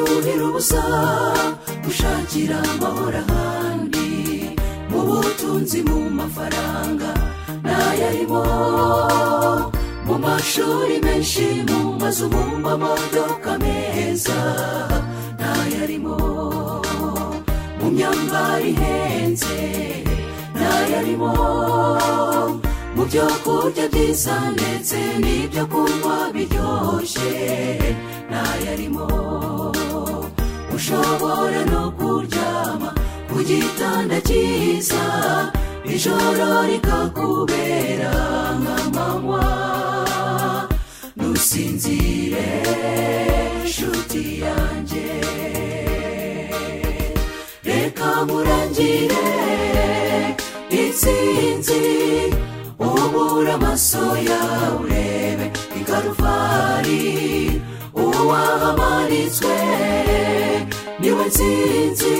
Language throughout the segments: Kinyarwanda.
wifuza gushakira amahoro ahandi mu butunzi mu mafaranga n'ayarimo mu mashuri menshi mu mazu mu mamodoka meza n'ayarimo mu myambaro ihenze n'ayarimo mu byo kurya byiza ndetse n'ibyo kunywa biryoshye n'ayarimo ushobora no kuryama ku gitanda cyiza ijoro rikakubera nk'amanywa ntusinzire nshuti yanjye reka nkurangire insinzi ubura amaso yawe urebe ingaruvari uwahamanitswe niwe nsinzi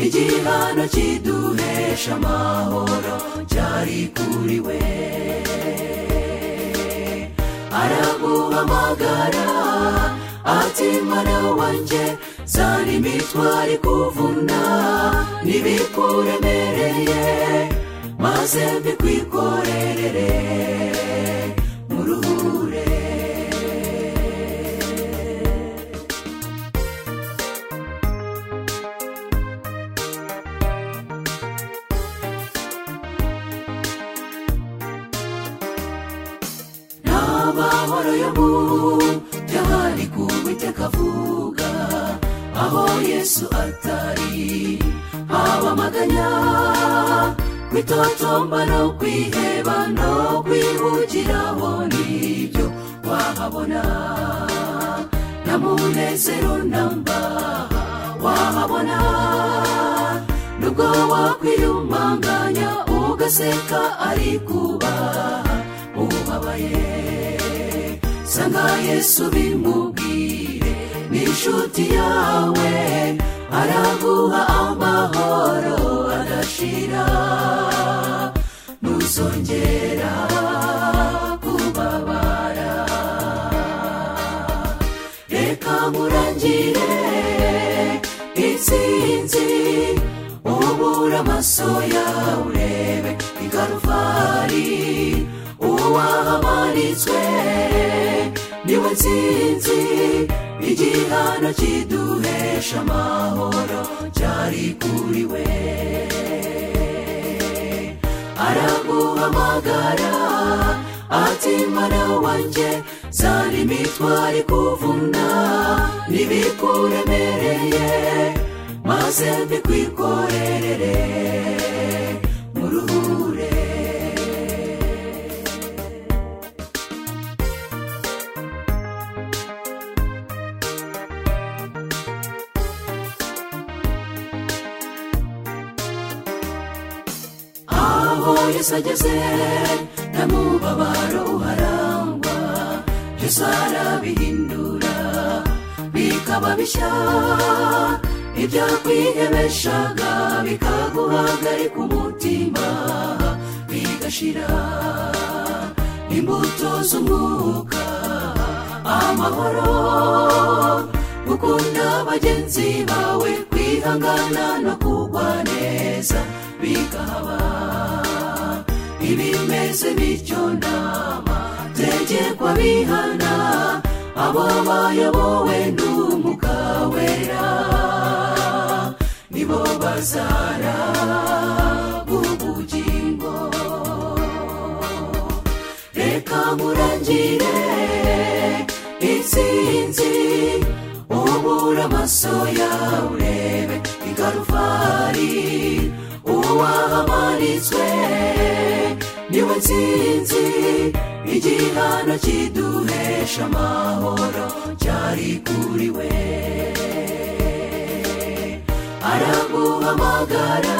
igihano kiduhesha amahoro cyari kuri we araguhamagara ati mwana wanjye zana imitwaro ikuvuna n'ibikuremereye maze mbikwikorerere mu ruhure n'amahoro yo mu byahari ku witeka avuga aho yesu atari haba amaganya kwitotomba no kwiheba no kwihugiraho nibyo wahabona n'amunezero namba wahabona nubwo wakwiyumanganya ugaseka ari kubaha ubabaye sanga yesu bimubwire ni inshuti yawe araguha amahoro adashira ntuzongera kubabara reka nkurangire insinzi ubura amaso yawe urebe ingaruvari uwahamanitswe niwe nsinzi igihano kiduhesha amahoro cyari kuri we araguhamagara ati mwana wanjye zana imitwaro ikuvuna n'ibikuremereye maze mbikwikorerere mu ruhure aho yesu ageze n'amubabaro uharangwa byose arabihindura bikaba bishya ibyakwihebeshaga bikaguhagarika umutima bigashira imbuto z'umwuka amahoro gukunda bagenzi bawe kwihangana no kugwa neza bigahaba ibimeze bityo nama tegekwa bihana abo bayobowe n'umuka wera nibo bazara ubugingo reka nkurangire insinzi ubura amaso yawe urebe ingaruvari uwahamanitswe niwe nsinzi igihano kiduhesha amahoro cyari kuri we araguhamagara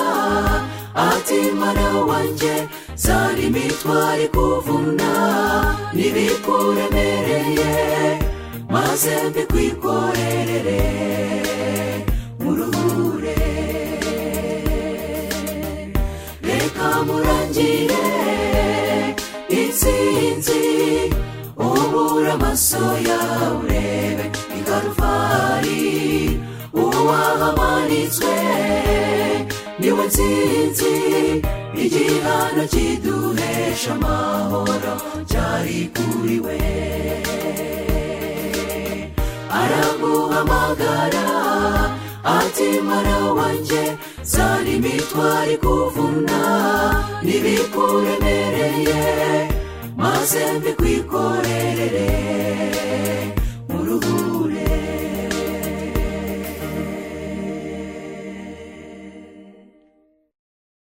ati mwana wanjye zana imitwaro ikuvuna n'ibikuremereye maze mbikwikorerere mu ruhure reka murangire insinzi ubura amaso yawe urebe ingaruvari wahamanitswe niwe nsinzi igihano kiduhesha amahoro cyari kuri we aramuhamagara ati mara wanjye zari imitwari kuvuna n'ibikuremereye maze mbikwikorerere